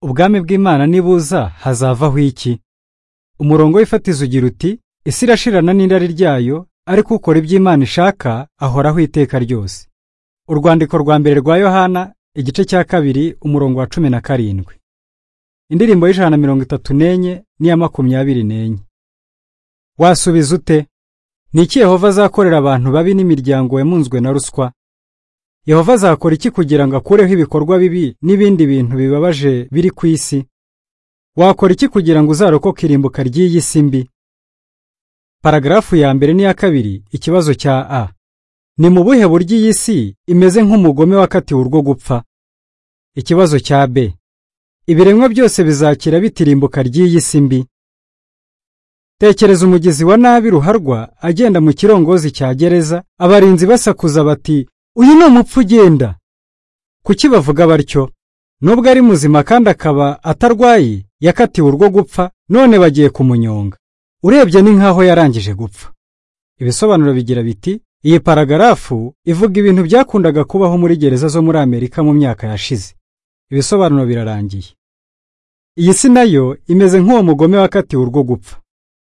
ubwami bw'imana nibuza hazavaho iki umurongo w'ifatizo ugira uti isi irashirana n'irari ryayo ariko ukora iby'imana ishaka ahoraho iteka ryose urwandiko rwa mbere rwa yohana igice cya kabiri umurongo wa cumi na karindwi indirimbo y'ijana na mirongo itatu n'enye n'iya makumyabiri n'enye wasubiza ute ni iki yehova azakorera abantu babi n'imiryango yamunzwe na ruswa yehova azakora iki kugira ngo akureho ibikorwa bibi n'ibindi bintu bibabaje biri ku isi wakora iki kugira ngo uzarokoke irimbuka ry'iyi si mbi paragarafu ya mbere n'iya kabiri ikibazo cya a ni mu buhe buryo iyi si imeze nk'umugome wakatiwe urwo gupfa ikibazo cya b ibiremwa byose bizakira bitirimbuka ry'iyi si mbi tekereza umugezi wa nabi ruharwa agenda mu kirongozi cya gereza abarinzi basakuza bati uyu ni umupfu ugenda kuki bavuga batyo nubwo ari muzima kandi akaba atarwaye yakatiwe urwo gupfa none bagiye kumunyonga urebye ni nk'aho yarangije gupfa ibisobanuro bigira biti iyi paragarafu ivuga ibintu byakundaga kubaho muri gereza zo muri amerika mu myaka yashize ibisobanuro birarangiye iyi si nayo imeze nk'uwo mugome wakatiwe urwo gupfa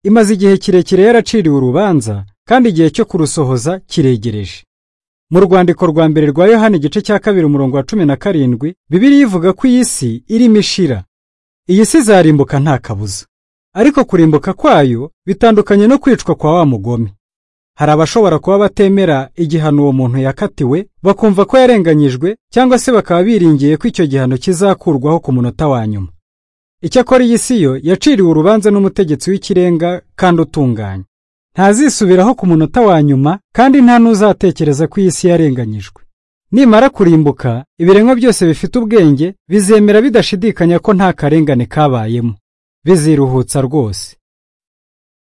imaze igihe kirekire yaraciriwe urubanza kandi igihe cyo kurusohoza kiregereje mu rwandiko rwa mbere rwa yohani igice cya kabiri umurongo wa cumi na karindwi bibiri ivuga ko iyi si irimo ishira iyi si izarimbuka nta kabuza ariko kurimbuka kwayo bitandukanye no kwicwa kwa wa mugome hari abashobora kuba batemera igihano uwo muntu yakatiwe bakumva ko yarenganyijwe cyangwa se bakaba biringiye ko icyo gihano kizakurwaho ku munota wa nyuma icyakora iyi si yo yaciriwe urubanza n'umutegetsi w'ikirenga kandi utunganye ntazisubiraho ku munota wa nyuma kandi nta n'uzatekereza ko iyi si yarenganyijwe nimara kurimbuka ibiremwa byose bifite ubwenge bizemera bidashidikanya ko nta karengane kabayemo biziruhutsa rwose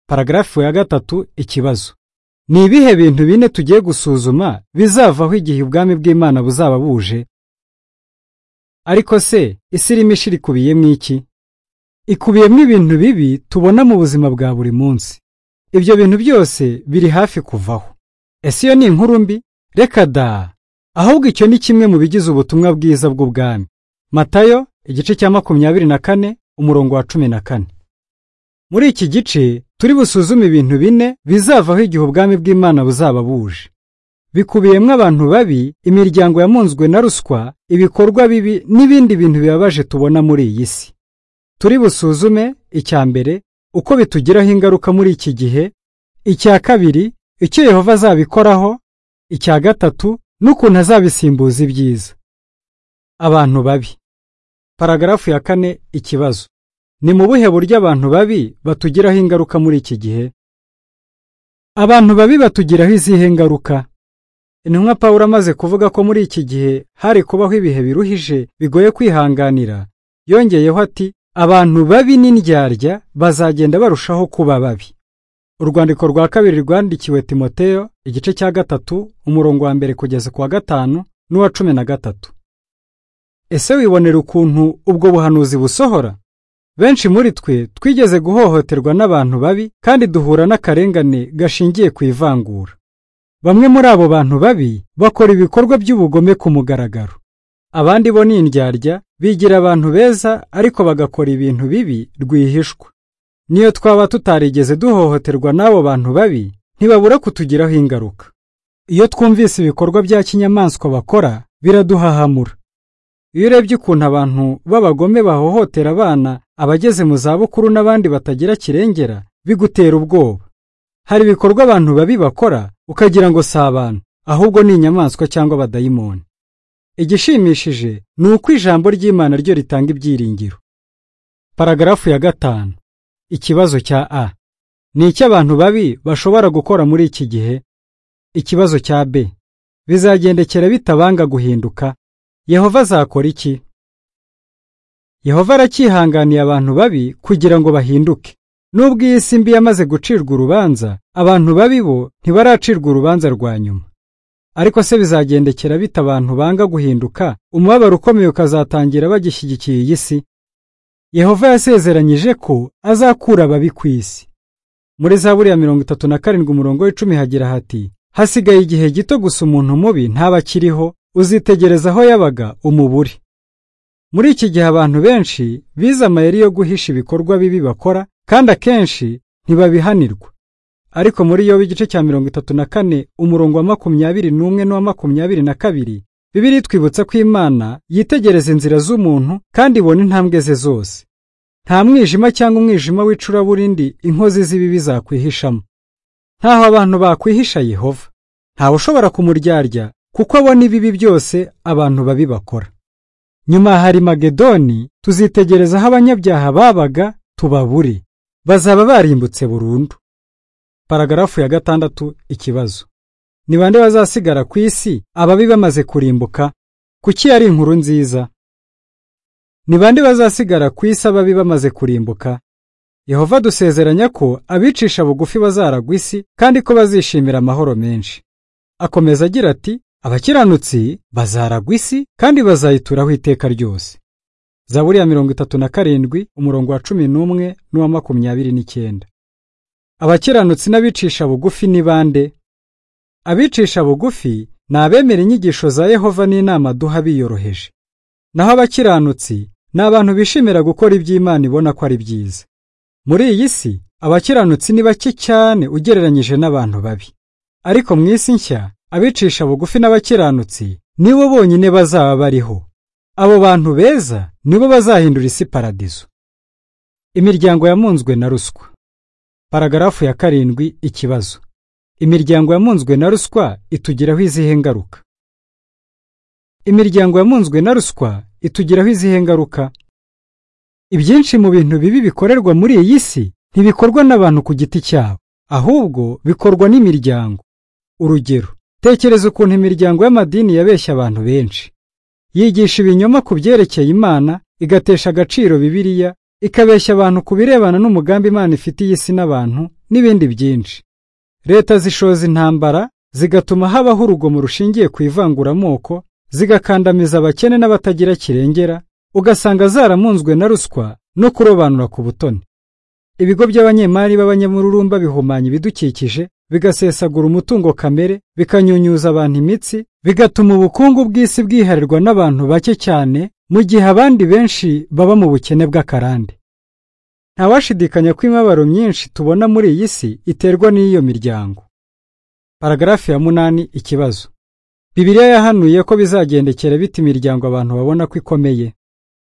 paragarafu ya gatatu ikibazo ni ibihe bintu bine tugiye gusuzuma bizavaho igihe ubwami bw'imana buzaba buje ariko se isi irimo ishira ikubiyemo iki ikubiyemo ibintu bibi tubona mu buzima bwa buri munsi ibyo bintu byose biri hafi kuvaho ese iyo ni inkuru mbi reka da ahubwo icyo ni kimwe mu bigize ubutumwa bwiza bw'ubwami matayo igice cya makumyabiri na kane umurongo wa cumi na kane muri iki gice turi busuzume ibintu bine bizavaho igihe ubwami bw'imana buzaba buje bikubiyemo abantu babi imiryango yamunzwe na ruswa ibikorwa bibi n'ibindi bintu bibabaje tubona muri iyi si turi busuzume icya mbere uko bitugiraho ingaruka muri iki gihe icya kabiri icyo yehova azabikoraho icya gatatu n'ukuntu azabisimbuza ibyiza abantu babi paragarafu ya kane ikibazo ni mu buhe buryo abantu babi batugiraho ingaruka muri iki gihe abantu babi batugiraho izihe ngaruka intumwa pawulo amaze kuvuga ko muri iki gihe hari kubaho ibihe biruhije bigoye kwihanganira yongeyeho ati abantu babi n'indyarya bazagenda barushaho kuba babi urwandiko rwa kabiri rwandikiwe timoteyo igice cya gatatu umurongo wa mbere kugeza ku wa gatanu n'uwa cumi na gatatu ese wibonera ukuntu ubwo buhanuzi busohora benshi muri twe twigeze guhohoterwa n'abantu babi kandi duhura n'akarengane gashingiye ku ivangura bamwe muri abo bantu babi bakora ibikorwa by'ubugome ku mugaragaro abandi bo ni indyarya bigira abantu beza ariko bagakora ibintu bibi rwihishwa niyo twaba tutarigeze duhohoterwa n'abo bantu babi ntibabura kutugiraho ingaruka iyo twumvise ibikorwa bya kinyamaswa bakora biraduhahamura iyo urebye ukuntu abantu b'abagome bahohotera abana abageze mu zabukuru n'abandi batagira kirengera bigutera ubwoba hari ibikorwa abantu babi bakora ukagira ngo si abantu ahubwo ni inyamaswa cyangwa abadayimoni igishimishije ni uko ijambo ry'imana ryo ritanga ibyiringiro paragarafu ya gatanu ikibazo cya a ni icyo abantu babi bashobora gukora muri iki gihe ikibazo cya b bizagendekera bitabanga guhinduka yehova azakora iki yehova aracyihanganiye abantu babi kugira ngo bahinduke nubwo iyi si mbi yamaze gucirwa urubanza abantu babi bo ntibaracirwa urubanza rwa nyuma ariko se bizagendekera bite abantu banga guhinduka umubabaro ukomeye ukazatangira bagishyigikiye iyi si yehova yasezeranyije ko azakura ababi ku isi muri za buriya mirongo itatu na karindwi umurongo w'icumi hagira hati hasigaye igihe gito gusa umuntu mubi ntaba akiriho uzitegereza aho yabaga umubure muri iki gihe abantu benshi bize amayeri yo guhisha ibikorwa bibi bakora kandi akenshi ntibabihanirwa ariko muri yo igice cya mirongo itatu na kane umurongo wa makumyabiri n'umwe n'uwa makumyabiri na kabiri bibiri twibutsa ko imana yitegereza inzira z'umuntu kandi ibona intambwe ze zose nta mwijima cyangwa umwijima w'icuraburindi inkozi z'ibibi zakwihishamo ntaho abantu bakwihisha yehova ntawe ushobora kumuryarya kuko abona ibibi byose abantu babi bakora nyuma hari magedoni tuzitegereza aho abanyabyaha babaga tubabure bazaba barimbutse burundu paragarafu ya gatandatu ikibazo ni bande bazasigara ku isi ababi bamaze kurimbuka kuki ari inkuru nziza ni bande bazasigara ku isi ababi bamaze kurimbuka yehova dusezeranya ko abicisha bugufi bazaragwa isi kandi ko bazishimira amahoro menshi akomeza agira ati abakiranutsi bazaragwa isi kandi bazayituraho iteka ryose zaburi ya mirongo itatu na karindwi umurongo wa cumi n'umwe n'uwa makumyabiri n'icyenda abakiranutsi n'abicisha bugufi ni bande abicisha bugufi ni abemera inyigisho za yehova n'inama duha biyoroheje naho abakiranutsi ni abantu bishimira gukora iby'imana ibona ko ari byiza muri iyi si abakiranutsi ni bake cyane ugereranyije n'abantu babi ariko mu isi nshya abicisha bugufi n'abakiranutsi nibo bonyine bazaba bariho abo bantu beza nibo bazahindura isi paradizo imiryango yamunzwe na ruswa paragarafu ya karindwi ikibazo imiryango yamunzwe na ruswa itugiraho izihe ngaruka imiryango yamunzwe na ruswa itugiraho izihe ngaruka ibyinshi mu bintu bibi bikorerwa muri iyi si ntibikorwa n'abantu ku giti cyabo ahubwo bikorwa n'imiryango urugero tekereza ukuntu imiryango y'amadini yabeshya abantu benshi yigisha ibinyoma ku byerekeye imana igatesha agaciro bibiliya ikabeshya abantu ku birebana n'umugambi imana ifitiye isi n'abantu n'ibindi byinshi leta zishoza intambara zigatuma habaho urugomo rushingiye ku ivanguramoko zigakandamiza abakene n'abatagira kirengera ugasanga zaramunzwe na ruswa no kurobanura ku butoni ibigo by'abanyemari b'abanyamururumba bihumanya ibidukikije bigasesagura umutungo kamere bikanyunyuza abantu imitsi bigatuma ubukungu bw'isi bwiharirwa n'abantu bake cyane mu gihe abandi benshi baba mu bukene bw'akarande ntawashidikanya ko imibabaro myinshi tubona muri iyi si iterwa n'iyo miryango paragarafi ya munani ikibazo bibiliya yahanuye ko bizagendekera bita imiryango abantu babona ko ikomeye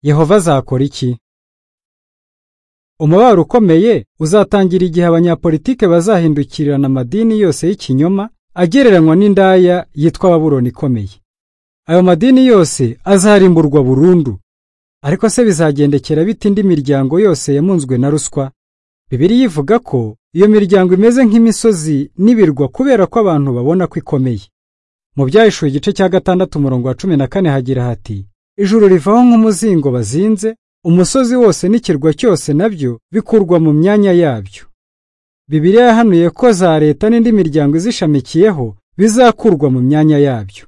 yehova azakora iki umubabaro ukomeye uzatangira igihe abanyapolitike bazahindukirana amadini yose y'ikinyoma agereranywa n'indaya yitwa baburoni ikomeye ayo madini yose azarimburwa burundu ariko se bizagendekera bite indi miryango yose yamunzwe na ruswa bibiri ivuga ko iyo miryango imeze nk'imisozi n'ibirwa kubera ko abantu babona ko ikomeye mu byahishuye igice cya gatandatu umurongo wa cumi na kane hagira hati ijuru rivaho nk'umuzingo bazinze umusozi wose n'ikirwa cyose nabyo bikurwa mu myanya yabyo bibiriya yahanuye ko za leta n'indi miryango izishamikiyeho bizakurwa mu myanya yabyo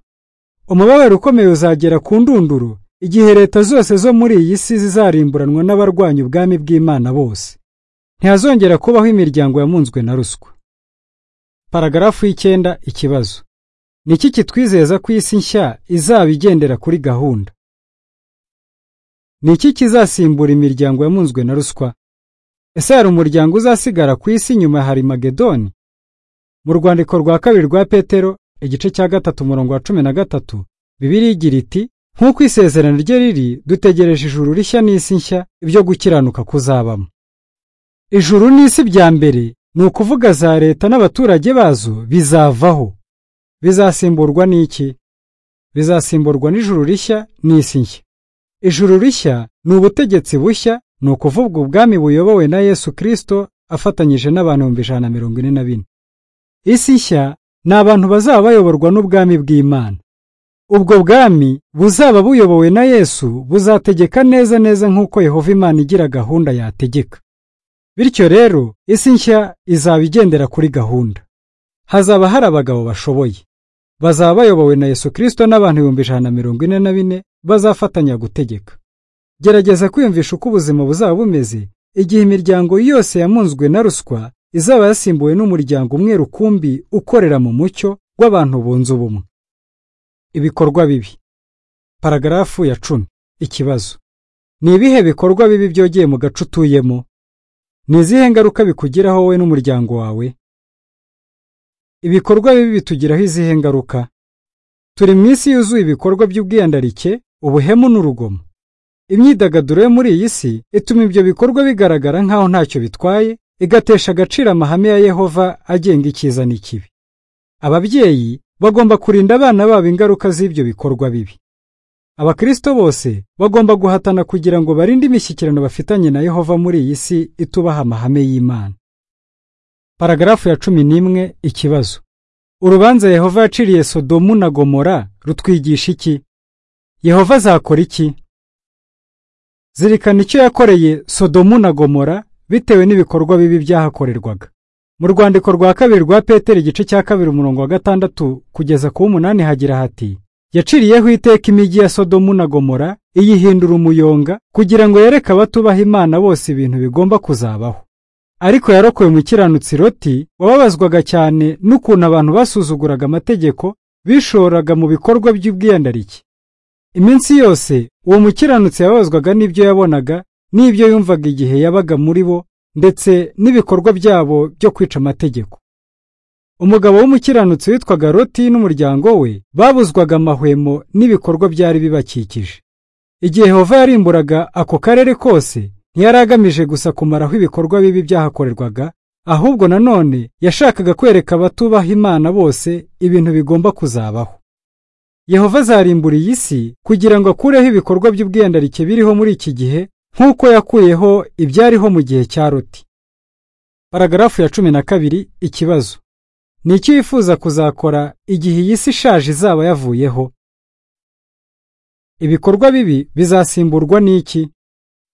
umubabaro ukomeye uzagera ku ndunduro igihe leta zose zo muri iyi si zizarimburanwa n'abarwanya ubwami bw'imana bose ntihazongera kubaho imiryango yamunzwe na ruswa paragarafu y'icyenda ikibazo ni iki kitwizeza ko isi nshya izaba igendera kuri gahunda ni iki kizasimbura imiryango yamunzwe na ruswa ese hari umuryango uzasigara ku isi nyuma hari magedoni mu rwandiko rwa kabiri rwa petero igice cya gatatu umurongo wa cumi na gatatu bibiri igira iti nk'uko isezerano rye riri dutegereje ijuru rishya n'isi nshya ibyo gukiranuka kuzabamo ijuru n'isi bya mbere ni ukuvuga za leta n'abaturage bazo bizavaho bizasimburwa n'iki bizasimburwa n'ijuru rishya n'isi nshya ijuru rishya ni ubutegetsi bushya ni ukuvuga ubwami buyobowe na yesu kirisito afatanyije n'abantu ibihumbi ijana na mirongo ine na bine isi nshya ni abantu bazaba bayoborwa n'ubwami bw'imana ubwo bwami buzaba buyobowe na yesu buzategeka neza neza nk'uko yehova imana igira gahunda yategeka bityo rero isi nshya izaba igendera kuri gahunda hazaba hari abagabo bashoboye bazaba bayobowe na yesu kirisito n'abantu ibihumbi ijana na mirongo ine na bine bazafatanya gutegeka gerageza kwiyumvisha uko ubuzima buzaba bumeze igihe imiryango yose yamunzwe na ruswa izaba yasimbuwe n'umuryango umwe rukumbi ukorera mu mucyo w'abantu bunze ubumwe ibikorwa bibi paragarafu ya cumi ikibazo ni ibihe bikorwa bibi byogeye mu gace utuyemo ni izihe ngaruka bikugiraho wowe n'umuryango wawe ibikorwa bibi bitugiraho izihe ngaruka turi mu isi yuzuye ibikorwa by'ubwiyandarike ubuhemu n'urugomo imyidagaduro yo muri iyi si ituma ibyo bikorwa bigaragara nk'aho ntacyo bitwaye igatesha agaciro amahame ya yehova agenga icyiza n'ikibi ababyeyi bagomba kurinda abana babo ingaruka z'ibyo bikorwa bibi abakristo bose bagomba guhatana kugira ngo barinde imishyikirano bafitanye na yehova muri iyi si itubaha amahame y'imana paragarafu ya cumi n'imwe ikibazo urubanza yehova yaciriye sodomu na gomora rutwigisha iki yehova azakora iki zirikana icyo yakoreye sodomu na gomora bitewe n'ibikorwa bibi byahakorerwaga mu rwandiko rwa kabiri rwa peteri igice cya kabiri umurongo wa gatandatu kugeza ku w'umunani hagira hati yaciriyeho iteka imijyi ya sodomu na gomora iyihindura umuyonga kugira ngo yereke abatubaha imana bose ibintu bigomba kuzabaho ariko yarokoye umukiranutsi roti wababazwaga cyane n'ukuntu abantu basuzuguraga amategeko bishoraga mu bikorwa by'ubwiyandarike iminsi yose uwo mukiranutsi yababazwaga n'ibyo yabonaga n'ibyo yumvaga igihe yabaga muri bo ndetse n'ibikorwa byabo byo kwica amategeko umugabo w'umukiranutsi witwaga roti n'umuryango we babuzwaga amahwemo n'ibikorwa byari bibakikije igihe hova yarimburaga ako karere kose ntiyari agamije gusa kumaraho ibikorwa bibi byahakorerwaga ahubwo nanone yashakaga kwereka abatubaha imana bose ibintu bigomba kuzabaho yehova azarimbura iyi si kugira ngo akureho ibikorwa by'ubwiyandarike biriho muri iki gihe nk'uko yakuyeho ibyariho mu gihe cya roti paragarafu ya cumi na kabiri ikibazo ni icyo yifuza kuzakora igihe iyi si ishaje izaba yavuyeho ibikorwa bibi bizasimburwa n'iki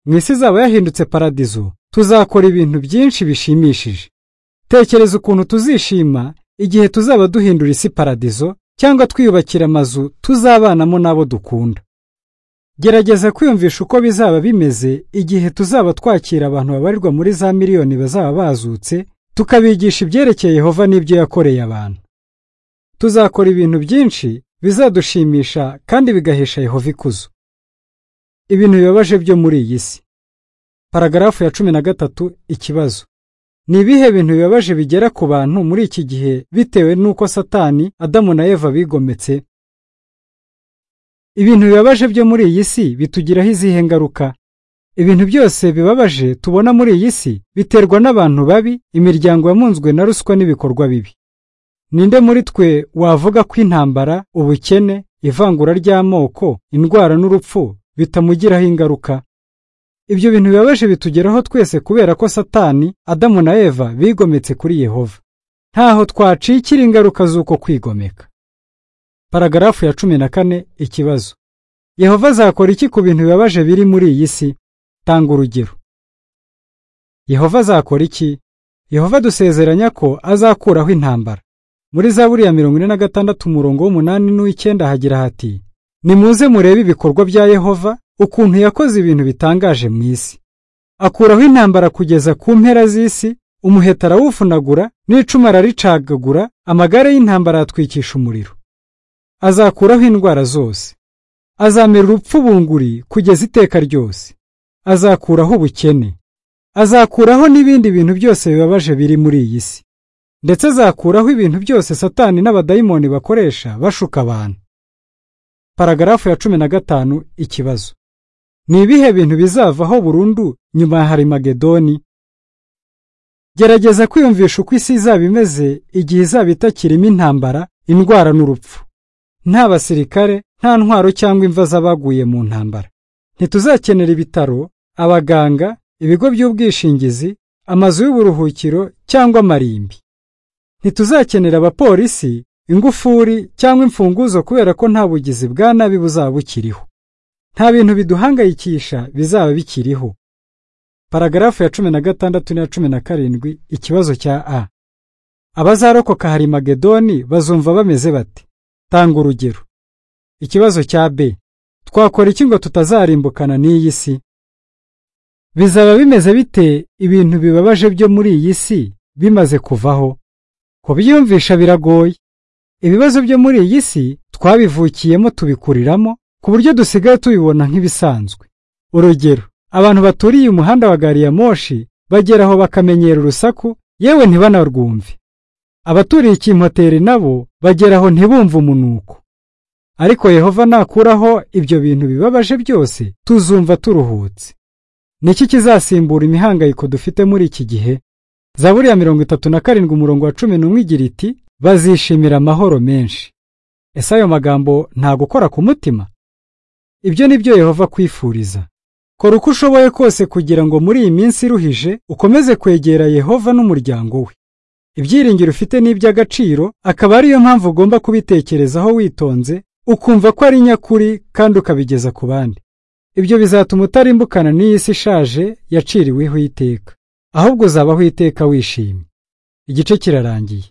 mu isi izaba yahindutse paradizo tuzakora ibintu byinshi bishimishije tekereza ukuntu tuzishima igihe tuzaba duhindura isi paradizo cyangwa twiyubakira amazu tuzabanamo n'abo dukunda gerageza kwiyumvisha uko bizaba bimeze igihe tuzaba twakira abantu babarirwa muri za miliyoni bazaba bazutse tukabigisha ibyerekeye Yehova n'ibyo yakoreye abantu tuzakora ibintu byinshi bizadushimisha kandi bigahesha Yehova ikuzo ibintu bibabaje byo muri iyi si paragarafu ya cumi na gatatu ikibazo ni ibihe bintu bibabaje bigera ku bantu muri iki gihe bitewe n'uko satani adamu na eva bigometse ibintu bibabaje byo muri iyi si bitugiraho izihe ngaruka ibintu byose bibabaje tubona muri iyi si biterwa n'abantu babi imiryango yamunzwe na ruswa n'ibikorwa bibi ninde muri twe wavuga ko intambara ubukene ivangura ry'amoko indwara n'urupfu bitamugiraho ingaruka ibyo bintu bibabaje bitugeraho twese kubera ko satani adamu na eva bigometse kuri yehova ntaho twacikira ingaruka z'uko kwigomeka paragarafu ya cumi na kane ikibazo yehova azakora iki ku bintu bibabaje biri muri iyi si tanga urugero yehova azakora iki yehova dusezeranya ko azakuraho intambara muri za buriya mirongo ine na gatandatu umurongo w'umunani n'uw'icyenda hagira hati nimuze murebe ibikorwa bya yehova ukuntu yakoze ibintu bitangaje mu isi akuraho intambara kugeza ku mpera z'isi umuheta arawufunagura n'icumu araricagagura amagare y'intambara yatwikisha umuriro azakuraho indwara zose azamera urupfu bunguri kugeza iteka ryose azakuraho ubukene azakuraho n'ibindi bintu byose bibabaje biri muri iyi si ndetse azakuraho ibintu byose satani n'abadayimoni bakoresha bashuka abantu paragarafu ya cumi na gatanu ikibazo ni ibihe bintu bizavaho burundu nyuma ya harimagedoni gerageza kwiyumvisha uko isi izaba imeze igihe izaba itakirimo intambara indwara n'urupfu nta basirikare nta ntwaro cyangwa imva z'abaguye mu ntambara ntituzakenera ibitaro abaganga ibigo by'ubwishingizi amazu y'uburuhukiro cyangwa amarimbi ntituzakenera abapolisi ingufuri cyangwa imfunguzo kubera ko nta bugizi bwa nabi buzaba bukiriho nta bintu biduhangayikisha bizaba bikiriho paragarafu ya cumi na gatandatu n'iya cumi na karindwi ikibazo cya a abazarokoka hari magedoni bazumva bameze bati tanga urugero ikibazo cya b twakora iki ngo tutazarimbukana n'iyi si bizaba bimeze bite ibintu bibabaje byo muri iyi si bimaze kuvaho kubyiyumvisha biragoye ibibazo byo muri iyi si twabivukiyemo tubikuriramo ku buryo dusigaye tubibona nk'ibisanzwe urugero abantu baturiye umuhanda wa gari ya moshi bageraho bakamenyera urusaku yewe ntibanarwumve abaturiye ikimpoteri nabo bageraho ntibumve umunuko ariko yehova nakuraho ibyo bintu bibabaje byose tuzumva turuhutse niki kizasimbura imihangayiko dufite muri iki gihe zaburi ya mirongo itatu na karindwi umurongo wa cumi n'umwe igira iti bazishimira amahoro menshi ese ayo magambo nta gukora ku mutima ibyo ni byo yehova kwifuriza kora uko ushoboye kose kugira ngo muri iyi minsi iruhije ukomeze kwegera yehova n'umuryango we ibyiringiro ufite ni iby'agaciro akaba ariyo mpamvu ugomba kubitekerezaho witonze ukumva ko ari nyakuri kandi ukabigeza ku bandi ibyo bizatuma utarimbukana n'iyi si ishaje yaciriweho iteka ahubwo uzabaho iteka wishimye igice kirarangiye